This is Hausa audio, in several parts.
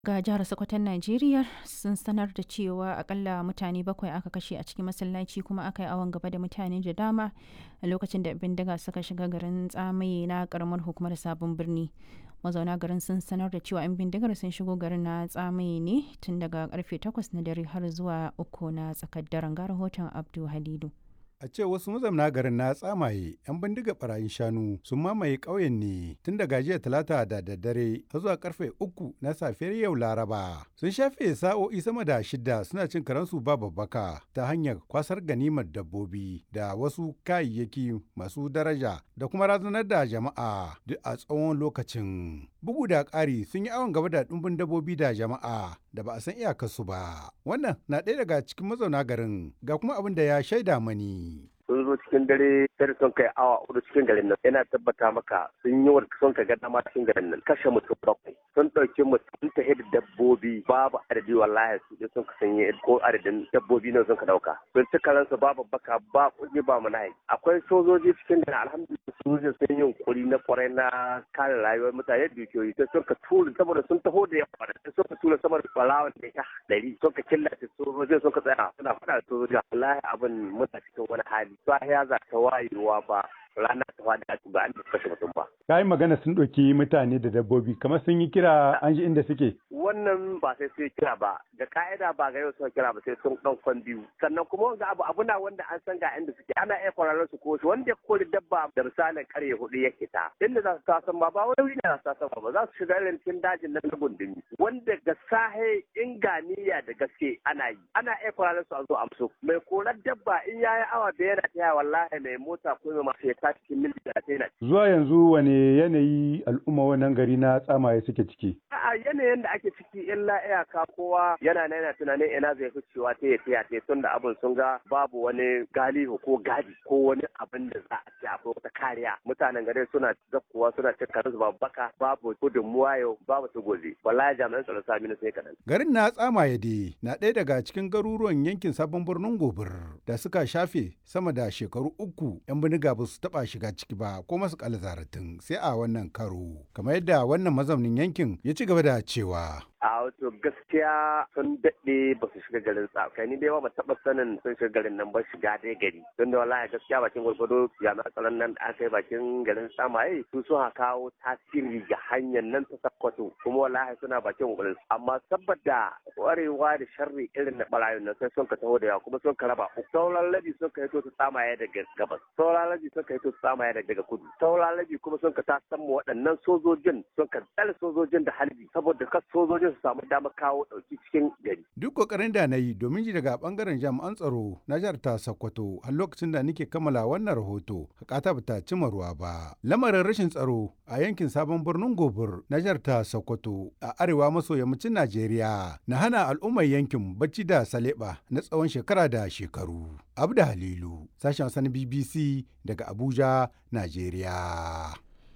ga jihar Sokoton Najeriya sun sanar da cewa akalla mutane bakwai aka kashe a cikin masallaci kuma aka yi awon gaba da mutane da dama a lokacin da bindiga suka shiga garin tsamaye na karamar hukumar sabon birni mazauna garin sun sanar da cewa 'yan bindigar sun shigo garin na tsamaye ne tun daga karfe 8 na dare har zuwa uku na tsakar daren ga rahoton abdu halidu A ce wasu mazauna garin na tsamaye 'yan bindiga barayin shanu sun mamaye ƙauyen ne tun daga jiya talata da daddare har zuwa karfe uku na safiyar yau laraba. Sun shafe sa'o'i sama da shida suna cin karansu ba babbaka ta hanyar kwasar ganimar dabbobi da wasu kayayyaki masu daraja da kuma razanar da jama'a duk a tsawon lokacin. Bugu da ƙari sun yi awon gaba da ɗumbin dabbobi da jama'a da ba a san iyakarsu ba. Wannan na ɗaya daga cikin mazauna garin ga kuma abin da ya shaida mani. sun zo cikin dare sai sun kai awa hudu cikin garin nan yana tabbata maka sun yi wa sun ka ga dama cikin garin nan kashe mutum bakwai sun ɗauki mutum ta da dabbobi babu adadi wallahi su je sun ka sanye ko adadin dabbobi ne sun ka dauka sun ci karansu babu baka ba kuɗi ba manayi akwai sojoji cikin garin alhamdulillah sojoji sun yi kuri na kwarai na kare rayuwar mutane dukiyoyi sai sun ka tura saboda sun taho da yawa da sun ka tura saboda balawan da ya ɗari sun ka killace sojojin sun ka tsaya suna faɗa da sojoji wallahi abin muna cikin wani hali sahiya za ta wayewa ba rana ta faɗi a ba an kashe mutum ba. Ka yi magana sun ɗauki mutane da dabbobi kamar sun yi kira an ji inda suke. Wannan ba sai sun kira ba da ka'ida ba ga yau sun kira ba sai sun ɗan kwan biyu sannan kuma wanda abu abu na wanda an san ga inda suke ana iya kwararren su ko wanda ya kori dabba da misalin karye hudu ya ta inda za su tasan ba ba wani ne za su tasan ba za su shiga irin cikin dajin nan na gundumi wanda ga sahe inganiya da gaske ana yi ana iya kwararren su a zo amso mai korar dabba in yayi awa da yana taya wallahi mai mota ko mai masu ta cikin mil talatin Zuwa yanzu wane yanayi al'umma wannan gari na tsamaye suke ciki? A yanayin da ake ciki illa iyaka kowa yana na yana tunanin ina zai fi cewa ta ya ta tun da abin sun ga babu wani galihu ko gadi ko wani abin da za a ce akwai wata kariya. Mutanen gari suna zakkuwa suna cin karansu babu baka babu gudunmuwa yau babu su gobe. Wallahi jami'an tsaron sami na sai kaɗan. Garin na tsamaye dai na ɗaya daga cikin garuruwan yankin sabon birnin gobir da suka shafe sama da shekaru uku 'yan biniga ba su taɓa shiga ciki ba ko masu zaratin sai a wannan karo kamar yadda wannan mazaunin yankin ya ci gaba da cewa a wato gaskiya sun daɗe ba su shiga garin tsakai ni dai ba taɓa sanin sun shiga garin nan ba shiga dai gari don da wallahi gaskiya bakin gwargwado jami'an tsaron nan da aka yi bakin garin samaye su sun kawo tasiri ga hanyar nan ta sakkwato kuma wallahi suna bakin gwargwado amma saboda kwarewa da sharri irin na barayin nan sai sun ka taho da yawa kuma sun ka raba uku sauran labi sun ka hito su samaye daga gabas sauran labi sun ka hito su samaye daga kudu sauran labi kuma sun ka tasan mu waɗannan sojojin sun ka tsare sojojin da halbi saboda kas sojojin su samu damar kawo ɗauki cikin gari. Duk kokarin da na yi domin ji daga bangaren jami'an tsaro na jihar ta Sokoto har lokacin da nake kammala wannan rahoto hakata bata cima ruwa ba. Lamarin rashin tsaro a yankin sabon birnin Gobir na jihar ta Sokoto a arewa maso yammacin Najeriya na hana al'ummar yankin bacci da saleba na tsawon shekara da shekaru. Abda Halilu, sashen sani BBC daga Abuja, Najeriya.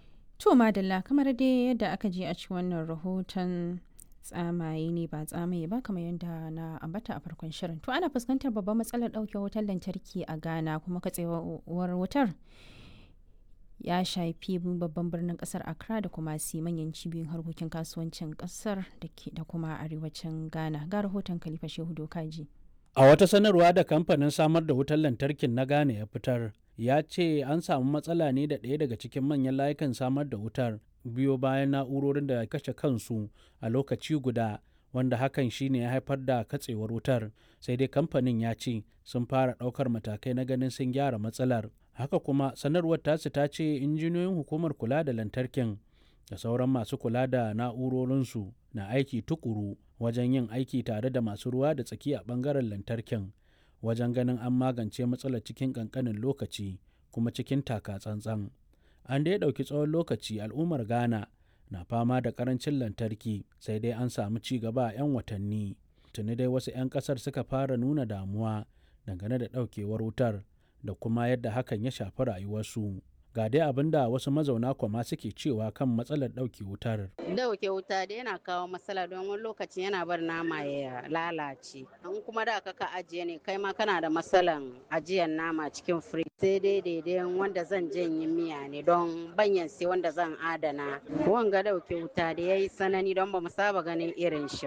To madalla kamar dai yadda aka je a cikin wannan rahoton tsamaye ne ba tsamaye ba kamar yadda na ambata a farkon shirin to ana fuskantar babban matsalar ɗauke wutar lantarki a ghana kuma katsewar wutar ya shafi babban birnin kasar accra da kuma si manyan cibiyoyin harkokin kasuwancin kasar da kuma arewacin ghana ga rahoton khalifa shehu dokaji a wata sanarwa da kamfanin samar da wutar lantarkin na ghana ya fitar ya ce an samu matsala ne da ɗaya daga cikin manyan layukan samar da wutar biyo bayan na'urorin da kashe kansu a lokaci guda wanda hakan shine ya haifar da katsewar wutar sai dai kamfanin ya ce sun fara ɗaukar matakai na ganin sun gyara matsalar haka kuma sanarwar tasu ta ce injiniyoyin hukumar kula da lantarkin da sauran masu kula da na'urorinsu na aiki tukuru wajen yin aiki tare da masu ruwa da tsaki a ɓangaren lantarkin wajen ganin an magance matsalar cikin ƙanƙanin lokaci kuma cikin taka tsantsan. an dai ɗauki tsawon lokaci al'ummar ghana na fama da ƙarancin lantarki sai dai an samu ci gaba a 'yan watanni tuni dai wasu 'yan ƙasar suka fara nuna damuwa dangane da ɗaukewar wutar da kuma yadda hakan ya shafi rayuwarsu ga dai abin da wasu mazauna kwama suke cewa kan matsalar ɗauke wutar dauke wuta da yana kawo matsala don wani lokaci yana bar nama ya lalace in kuma da ka ka ajiye ne kai ma kana da matsalan ajiyar nama cikin firij sai dai daidai wanda zan janye miya ne don banyan sai wanda zan adana wanga dauke wuta da ya yi sanani don ba mu saba ganin irin shi